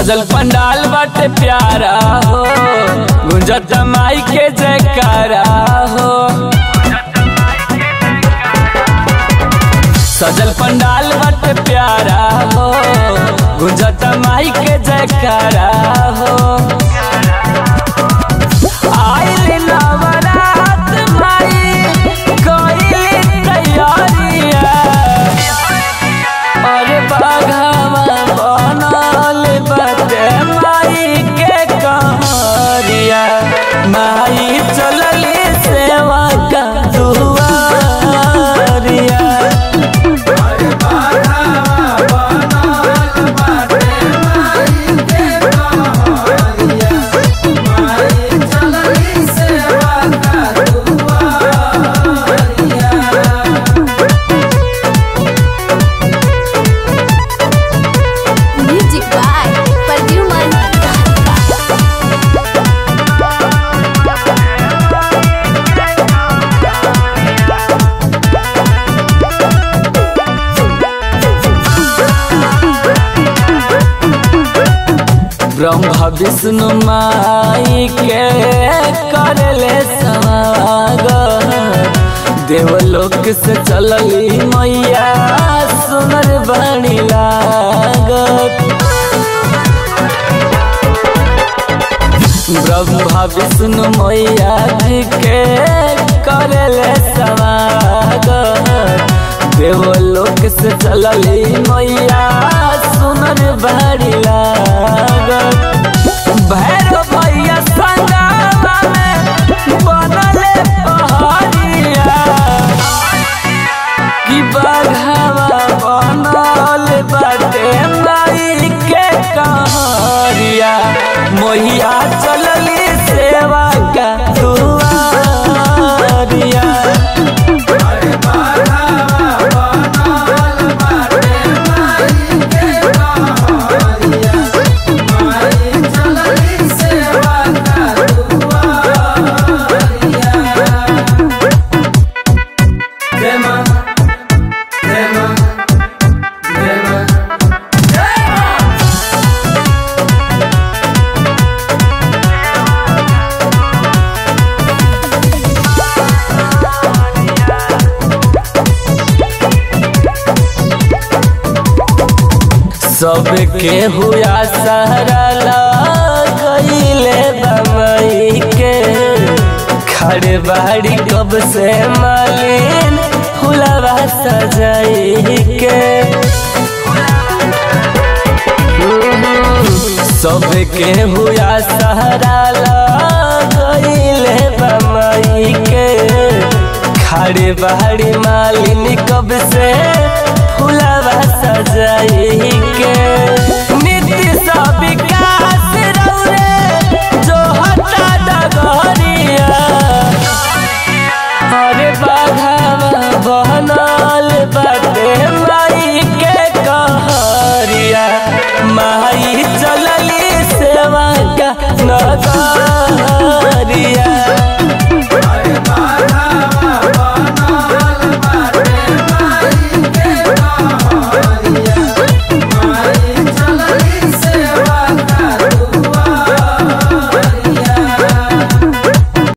सजल पंडाल बाटे प्यारा हो गुंजत माई के जयकारा हो सजल पंडाल बाटे प्यारा हो गुंजत माई के जयकारा हो आइल नवरात माई कइली तैयारिया अरे बाघावा बनल बाटे माई के कहरिया माई चलली सेवा का दुआरिया Music by Perfuman Brahma Vishnu माई के करले समागम देवलोक से चलली मैया सुनर बनी लागत ब्रह्मा विष्णु मैया जी के करले समागम देवलोक से चलली मैया सुनर बड़ी लागत भैरव भैया संगमा में बनले पहाड़िया कि बघावा बनल बाटे माई के कहरिया मोहिया चलली सेवा का दुआरिया सबके हुआ सहरा लगैले बमई के खड़े बाड़ी कब से मालिन फुलवा सजाई के सबके हुआ सहरा लगैले बमई के खड़े बाड़ी मालिन कब से फुलवा सजाई के नित्य सब